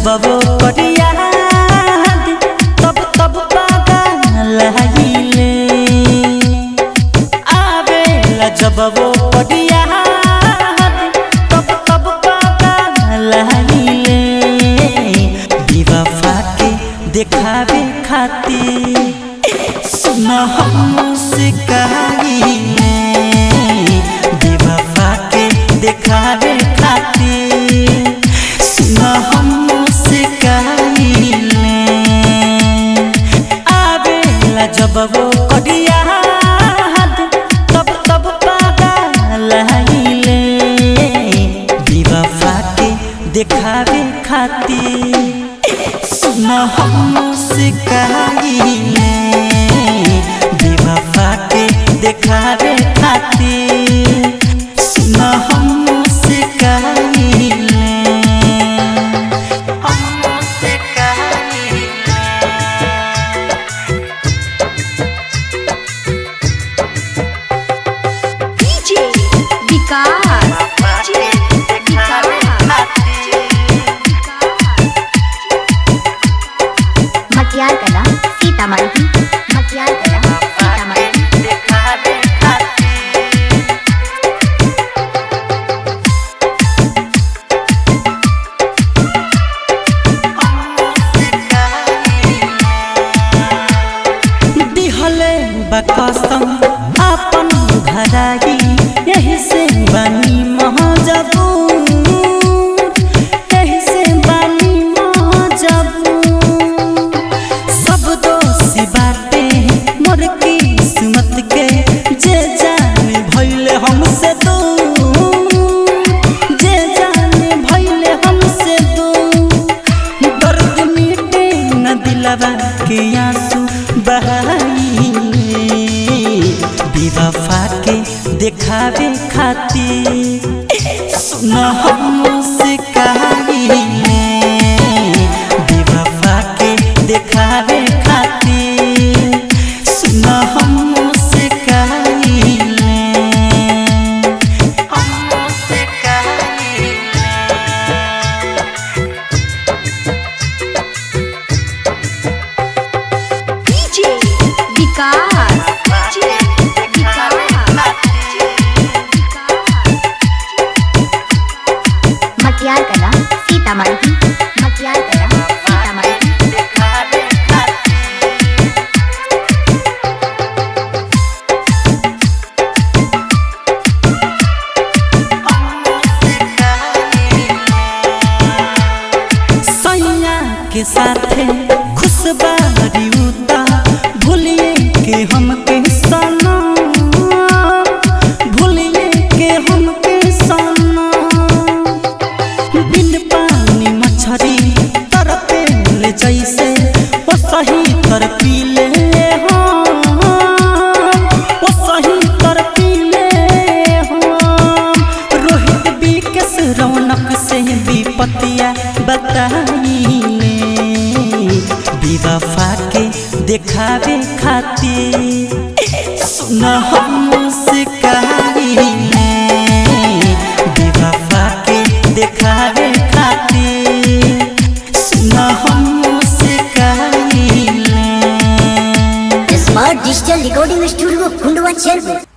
जब वो करिया तब तब पागल हिले आवेला जब वो करिया तब तब पागल हिले बेवफा के देखावे खातिर सुन हमसे कहिले बेवफा के देखावे खातिर सुन हमसे कहिले आवेला जब वो करिया तब तब पागल हिले बेवफा के देखावे खातिर सुन हमसे कहिले बेवफा के देखावे खातिर सुन हमसे कहिले हमसे कहिले डीजे विकास डीजे मटियार कला सीतामढ़ी मटियार कला सीतामढ़ी दिहले बकसम अपन घराई यही से बनी महजबूर यही से बनी महजबूर सब दोषी बाटे मोर किस्मत के जे जाने भइले हमसे दूर जे जाने भइले हमसे दूर दर्द मिटे न दिलवा के आंसू बहाइले बेवफा के देखावे खातिर सुन हमसे कहिले बेवफा के देखावे खातिर सुन हमसे कहिले हमसे कहिले डीजे विकास डीजे विकास मटियार कला सीतामढ़ी मटियार कला सीतामढ़ी सैया के साथे खुशबारी उता भूलिए के हमके सना भूलिए के हमके सना बिन पानी मछरी तरपे ले जैसे ओ सही तर पीले हम ओ सही तर पीले हम रोहित बिकस रौनक से विपतिया बताइले बेवफा के देखावे खातिर सुन हमसे कहिले बेवफा के देखावे खातिर सुन हमसे कहिले smart digital recording studio Kundwa चेरपुर